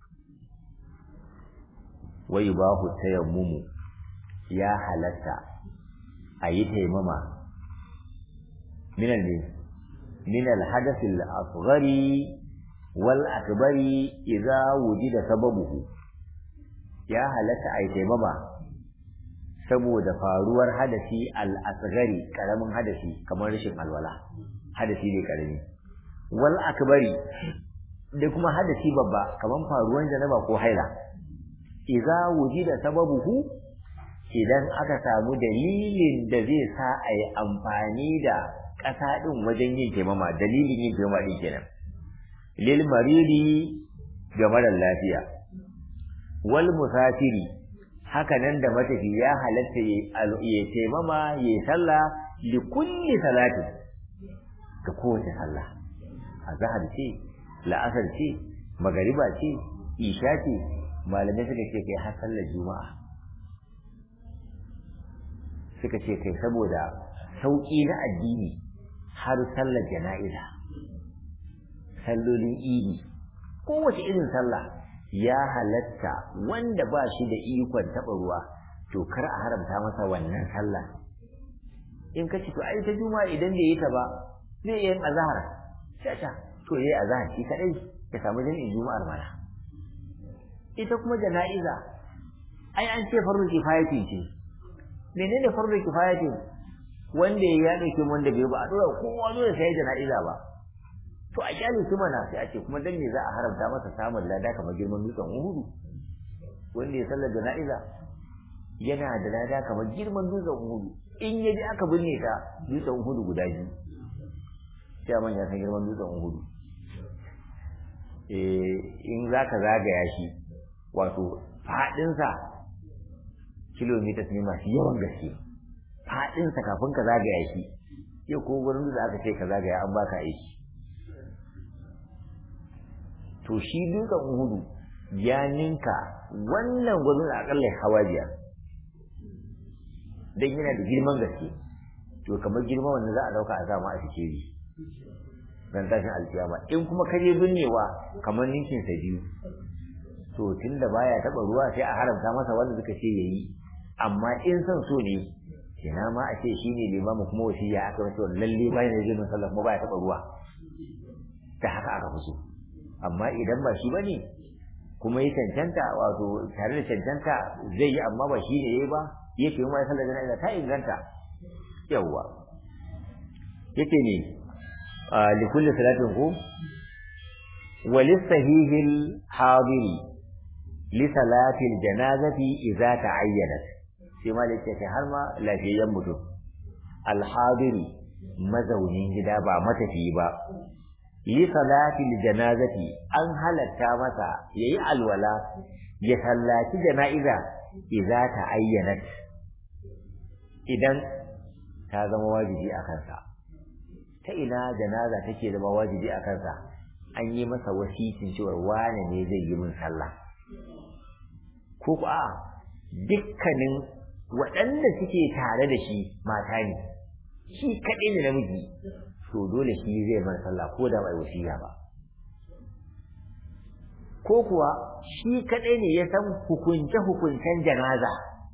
wai bahu tayammumu ya halatta a yi taimama minal ne minal hadathil asghari wal akbari idza wujida sababuhu ya halatta a yi taimama saboda faruwar hadasi al-asghari karamin hadasi kamar rashin alwala hadasi ne karami wal akbari da kuma hadasi babba kamar faruwar janaba ko haila idza wujida sababuhu idan aka samu dalilin da zai sa a yi amfani da ƙasa ɗin wajen yin taimama dalilin yin taimama ɗin kenan lil maridi ga marar lafiya wal musafiri haka nan da matafi ya halatta ya taimama ya sallah li kulli salatin ga kowace sallah azhar ce la'asar ce magariba ce isha ce malamai suka ce kai har sallar juma'a suka ce kai saboda sauƙi na addini har sallar jana'iza sallolin idi kowace irin sallah ya halatta wanda ba shi da ikon taɓa ruwa to kar a haramta masa wannan sallah in ka ce to ai ta juma'a idan bai yi ta ba zai iya yin azhar sai ta to yayi azhar shi kadai ya samu jami'in juma'ar mana ita kuma jana'iza ai an ce farzu kifayati ce menene farzu kifayati wanda ya dauke wanda bai ba a dora kowa zo ya sai jana'iza ba to a kyale su mana sai a ce kuma dan me za a haramta masa samun lada kamar girman dutsen Uhudu wanda ya sallar jana'iza yana da lada kamar girman dutsen Uhudu in ya ji aka binne ta dutsen Uhudu guda biyu sai man ya san girman dutsen Uhudu eh in zaka zagaya shi wato fadinsa kilomita ne masu yawan gaske fadinsa kafin ka zagaya shi yau ko gurin da aka ce ka zagaya an baka aiki to shi dutsen uhudu ya ninka wannan gwazon akalla hawa biyar don yana da girman gaske to kamar girma wanda za a dauka a sama a sikeri ran tashin alkiyama in kuma kaje binnewa kamar ninkin sa biyu to tunda baya taba ruwa sai a haramta masa wanda suka ce yayi amma in son so ne ina ma a ce shine limamu kuma wasiya aka wato lalle bayan da jinin sallah kuma baya taba ruwa ta haka aka fi so amma idan ba shi bane kuma ya cancanta wato tare da cancanta zai yi amma ba shi ne yayi ba yake yi mai sallar jana'iza ta inganta yawwa yake ne li kulli salatin ku wa lisahihil hadiri li salatil janazati idza ta'ayyanat sai ma da yake har ma lafiyayyen mutum al hadiri mazaunin gida ba matafiyi ba yi salatil janazati an halatta masa yayi alwala ya sallaci jana'iza idza ta ayyanat idan ta zama wajibi a kansa ta ina janaza take zama wajibi a kansa an yi masa wasicin cewa wane ne zai yi min sallah ko ku a dukkanin waɗanda suke tare da shi mata ne shi kaɗai ne namiji to dole shi zai bar sallah ko da bai wasiya ba ko kuwa shi kadai ne ya san hukunce hukuncen janaza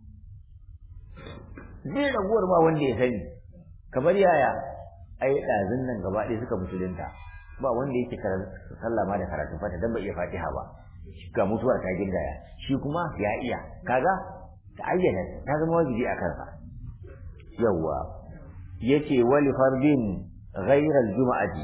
zai raguwar ba wanda ya sani kamar yaya ai ɗazun nan gaba ɗaya suka musulunta ba wanda yake sallah ma da karatun fata dan bai iya fatiha ba ga mutuwar ta gindaya shi kuma ya iya kaga ta ayyana ta zama wajibi a kansa yawwa yace wali fardin ghairar juma'ati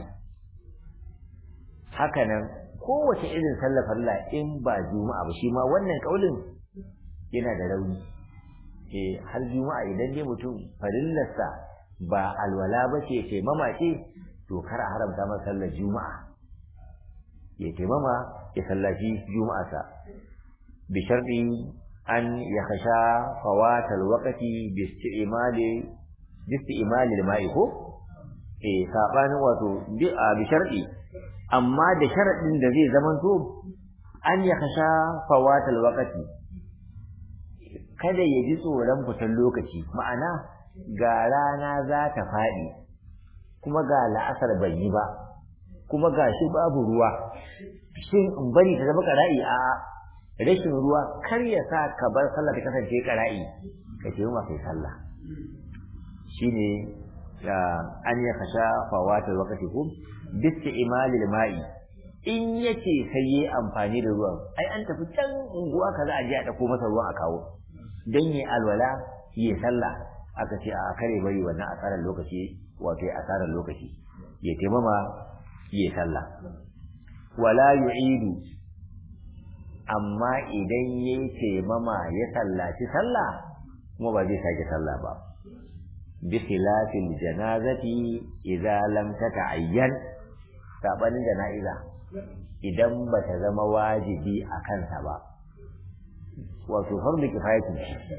hakanan kowace irin sallar farilla in ba juma'a ba shi ma wannan kaulin yana da rauni eh har juma'a idan dai mutum farillarsa ba alwala ba ce taimama ce to kar a haramta masa sallar juma'a ya taimama ya sallaci juma'arsa bi sharɗi an ya kasha fawatal waqti bi isti'mali bi isti'mali al-ma'i ko eh sabanin wato bi a bi shar'i amma da sharadin da zai zamanto an ya kasha fawatal waqti kada ya ji tsoron fitar lokaci ma'ana ga rana za ta faɗi kuma ga la'asar bai yi ba kuma ga shi babu ruwa shin in bari ta zama ƙara'i a rashin ruwa kar ya sa ka bar sallah ta kasance ƙara'i ka ce ma kai sallah shine an ya kasha fawata wakati ko bisti imalil ma'i in yace sai yi amfani da ruwan ai an tafi can unguwa kaza a je a dauko masa ruwan a kawo dan yi alwala yi sallah aka ce a kare bari wannan asarar lokaci wato asarar lokaci ya taimama yi sallah wala yu'idu amma idan yayi taimama ya sallaci sallah kuma ba zai sake sallah ba bi khilafil janazati idza lam tata'ayyan sabanin jana'iza idan ba ta zama wajibi a kansa ba wato fardu kifayatu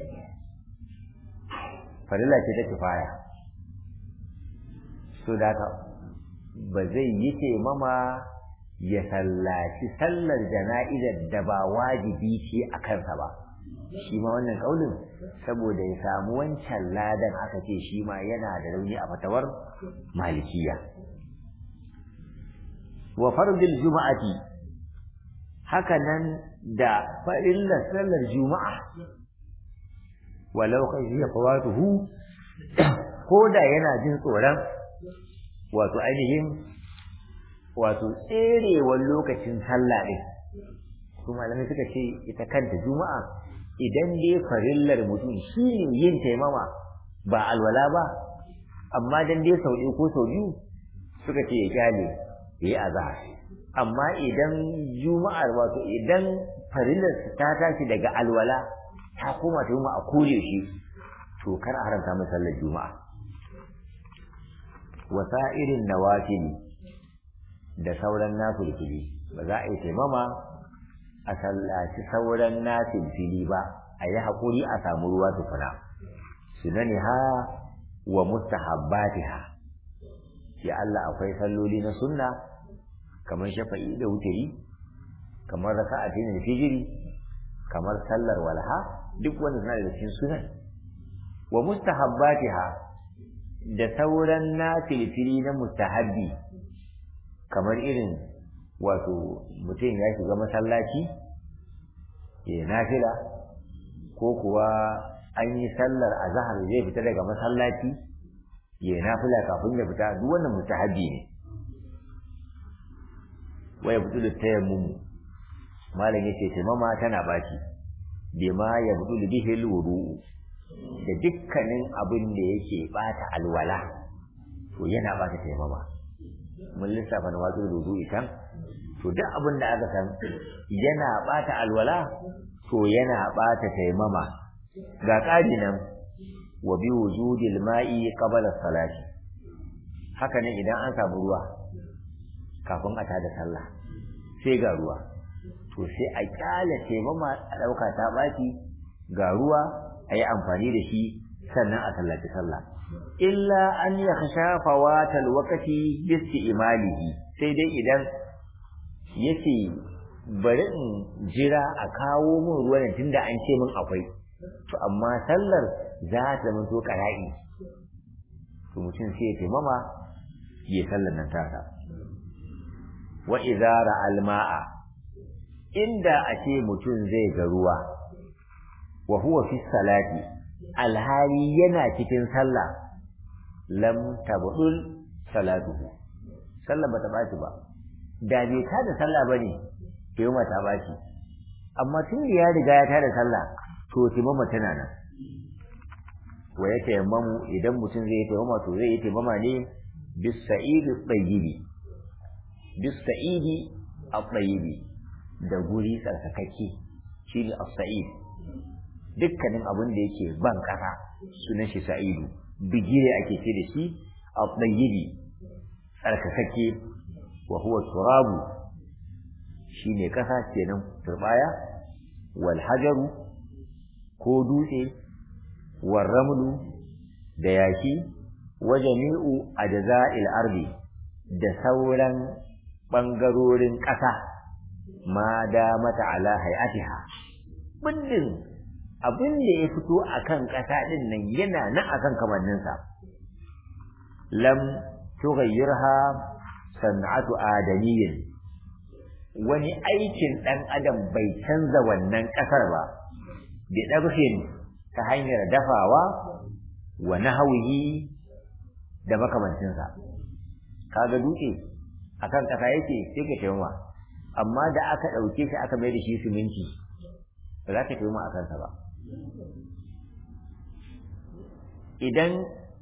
farilla ce ta kifaya so da ba zai yi taimama ya sallaci sallar jana'izar da ba wajibi ce a kansa ba shi ma wannan kaulin saboda ya samu wancan ladan aka ce shi ma yana da rauni a fatawar malikiya wa fardil juma'ati haka nan da farillar sallar juma'a walau kai ya fawatuhu ko da yana jin tsoron wato ainihin wato tserewar lokacin sallah ɗin su malamai suka ce ita kanta juma'a idan dai farillar mutum shi ne yin taimama ba alwala ba amma dan dai sau ɗaya ko sau biyu suka ce ya kyale ya yi azahar amma idan juma'ar wato idan farillar ta tashi daga alwala ta koma ta a kore shi to kar a haramta mai sallar juma'a wasa'irin nawafili da sauran nafilfili ba za a yi taimama a sallaci sauran nafilfili ba a yi haƙuri a samu ruwa tukuna sunani ha wa mustahabbatiha ya Allah akwai salloli na sunna kamar shafa'i da wutiri kamar raka'atin da fijiri kamar sallar walha duk wanda suna da cikin sunan wa mustahabbatiha da sauran nafilfili na mustahabbi kamar irin wato mutum ya shiga masallaci ya nafila ko kuwa an yi sallar azhar zai fita daga masallaci ya nafila kafin ya fita duk wannan mustahabbi ne wa ya budu tayammum malam yace taimama tana baci bima ya budu bihi alwudu da dukkanin abin da yake bata alwala to yana bata taimama mun lissafa na wato wudu itan to duk abin da aka san yana bata alwala to yana bata taimama ga ƙari nan wa bi wujudil ma'i qabla salati haka ne idan an samu ruwa kafin a tada sallah sai ga ruwa to sai a kyale taimama a ɗauka ta ɓaci ga ruwa a yi amfani da shi sannan a sallaci sallah illa an ya kasha fawatal wakati bisti imalihi sai dai idan yace bari in jira a kawo min ruwan tunda an ce min akwai to amma sallar za ta zama to ƙara'i to mutum sai ya taimama ya sallar nan tasa wa idara alma'a inda a ce mutum zai ga ruwa wa huwa fi salati alhali yana cikin sallah lam tabdul salatuhu sallah bata baci ba da bai ta da sallah bane taimama ta baci amma tun da ya riga ya ta da sallah to taimama tana nan wa ya taimamu idan mutum zai taimama to zai yi taimama ne bis sa'idi tayyibi bis sa'idi at-tayyibi da guri tsarkakakke shine as-sa'id dukkanin abin da yake ban kasa sunan shi sa'idu bigire ake ce da shi at-tayyibi tsarkakakke wa huwa turabu shine kasa kenan turbaya wal hajaru ko dutse wal ramlu da yaki wa jami'u ajza'il ardi da sauran bangarorin ƙasa ma da mata ala hay'atiha bindin abin da ya fito akan ƙasa din nan yana nan akan kamanninsa lam tughayyirha san'atu adamiyyin wani aikin ɗan adam bai canza wannan ƙasar ba bi ɗabhin ta hanyar dafawa wa nahwihi da makamancinsa kaga dutse akan ƙasa yake sai ka taimama amma da aka ɗauke shi aka mai da shi siminti ba za ka taimama a kansa ba idan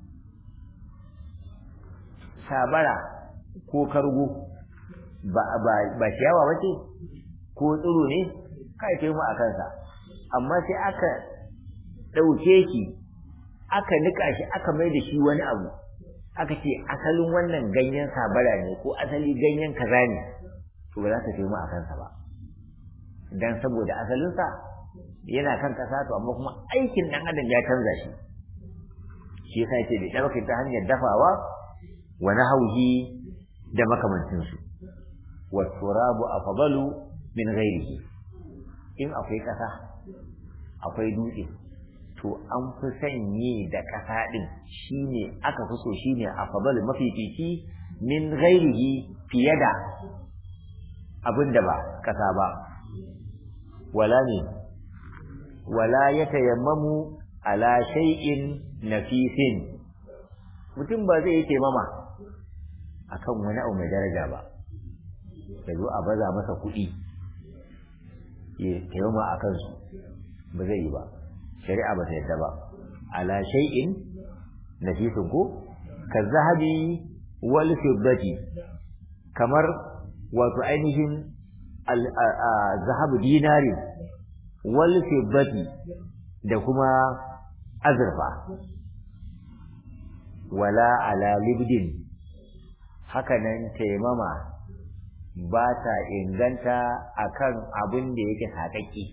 sabara ko kargo ba ba ba ciyawa bace ko tsiro ne kai kai mu a kansa amma sai aka dauke shi aka nika shi aka mai da shi wani abu aka ce asalin wannan ganyen sabara ne ko asali ganyen kaza ne to ba za ka kai mu a kansa ba dan saboda asalinsa yana kan kasa to amma kuma aikin dan adam ya canza shi shi yasa yake da ɗaukar ta hanyar dafawa wa nahawhi da makamancin su wa turabu afdalu min ghairihi in akwai kasa akwai dutse to an fi sanye da kasa din shine aka fi so shine afdalu mafifici min ghairihi fiye da abinda ba kasa ba wala ne wala yatayammamu ala shay'in nafisin mutum ba zai yi taimama akan wani abu mai daraja ba ya zo a baza masa kuɗi ya taimama a kansu ba zai yi ba shari'a ba ta yadda ba ala shay'in nafisin ko ka zahabi wal fiddati kamar wato ainihin zahabu dinari wal fiddati da kuma azurfa wala ala libdin hakanan taimama ba ta inganta akan abin da yake saƙaƙƙi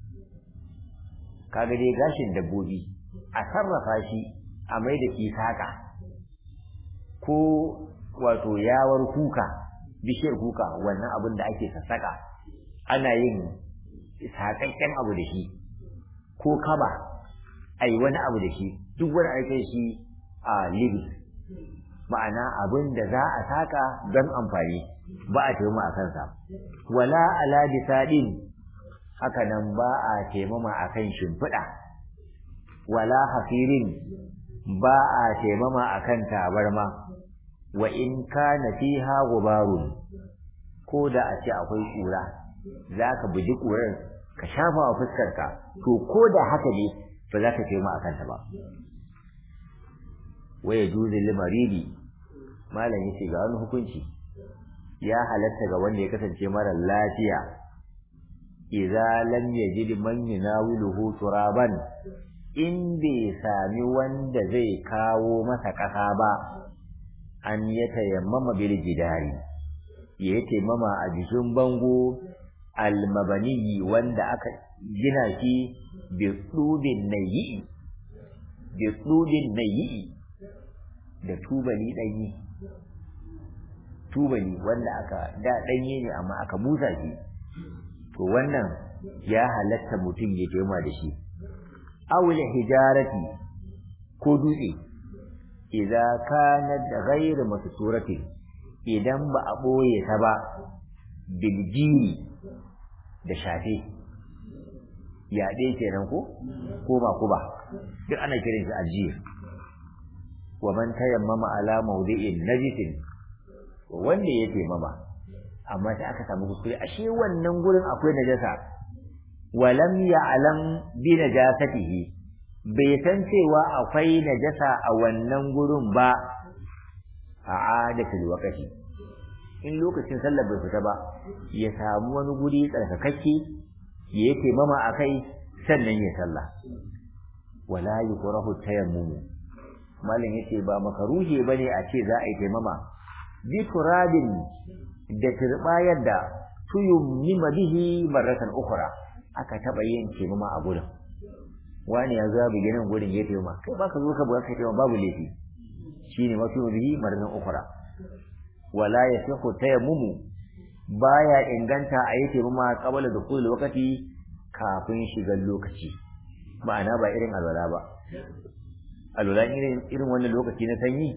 kaga dai gashin dabbobi a sarrafa shi a mai da shi saƙa ko wato yawar kuka bishiyar kuka wannan abin da ake sassaƙa ana yin saƙaƙƙen abu da shi ko kaba a yi wani abu da shi duk wani aikin shi a libi ma'ana abin da za a saka don amfani ba a taimama a kansa wala ala bisadin haka nan ba a taimama a kan shimfiɗa wala hafirin ba a taimama a kan tabarma wa in kana fiha gubarun ko da a ce akwai ƙura za ka buji ƙurar ka shafa wa fuskarka to ko da haka ne ba za ka taimama a kanta ba waya juzi limaridi malam yace ga wani hukunci ya halatta ga wanda ya kasance mara lafiya idza lam yajid man yunawiluhu turaban in bai sami wanda zai kawo masa kasa ba an ya tayammama bil jidari ya tayammama a jikin bango almabani wanda aka gina shi bi tsudin nayi bi tsudin nayi da tubali ɗanyi tubali wanda aka da ɗanye ne amma aka busa shi to wannan ya halatta mutum ya tema da shi awul hijarati ko dutse idza kanat ghayr masturati idan ba a boye ta ba biljiri da shafe yaɗe kenan ko ko ba ko ba duk ana kiran shi aljiyar wa man tayammama ala mawdi'in najisin wanda ya taimama amma sai aka samu kuskure ashe wannan gurin akwai najasa walam ya'lam bi najasatihi bai san cewa akwai najasa a wannan gurin ba a adatul waqti in lokacin sallar bai fita ba ya samu wani guri tsarkakakke ya yi taimama a kai sannan ya sallah wala yukrahu tayammumu malam yace ba makaruhi bane a ce za a yi taimama bi turabin da turbayar da tuyammima bihi marratan ukhra aka taba yin taimama a gurin wani ya zo bi ginin gurin ya taimama kai ba ka zo ka buga kai taimama babu laifi shine mafi bihi marratan ukhra wala yasihu tayammumu baya inganta a yi taimama qabla dukhul waqti kafin shigar lokaci ma'ana ba irin alwala ba alwala irin irin wannan lokaci na sanyi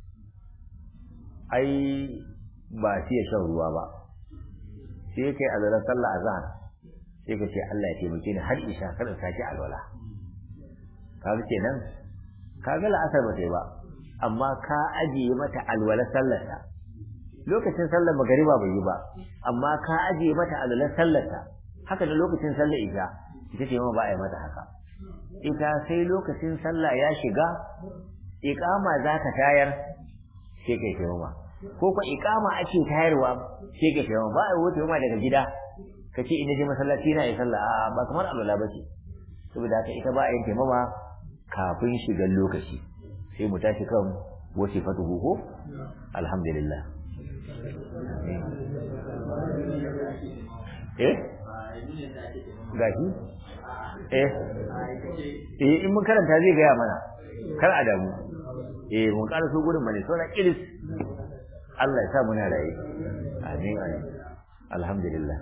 ai ba sai ya shan ruwa ba sai kai alwala sallah azhar sai ka ce Allah ya taimake ni har isha kada sake alwala kaga kenan kaga la'asar ba sai ba amma ka ajiye mata alwala sallarta lokacin sallar magariba bai yi ba amma ka ajiye mata alwala sallarta haka da lokacin sallar isha ita ce ma ba a yi mata haka ita sai lokacin sallah ya shiga iqama za ka tayar sai kai taimama ko ko iqama ake tayarwa sai kai taimama ba a wuce ma daga gida ka ce ina je masallaci na yi sallah a ba kamar alwala ba ce saboda haka ita ba a yin taimama kafin shigar lokaci sai mu tashi kan wasu fatuhu ko alhamdulillah eh gashi eh eh in mun karanta zai gaya mana kar a damu eh mun ƙara so gurin bane sauran iris Allah ya sa muna raye amin amin alhamdulillah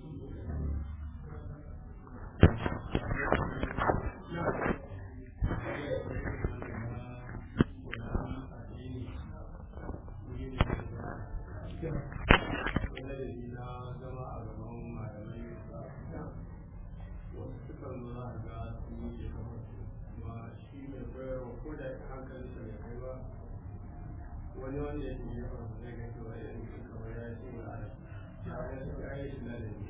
wani wanda ya ke yi zai ga cewa ya kamar ya ce ba a ya yi shi na da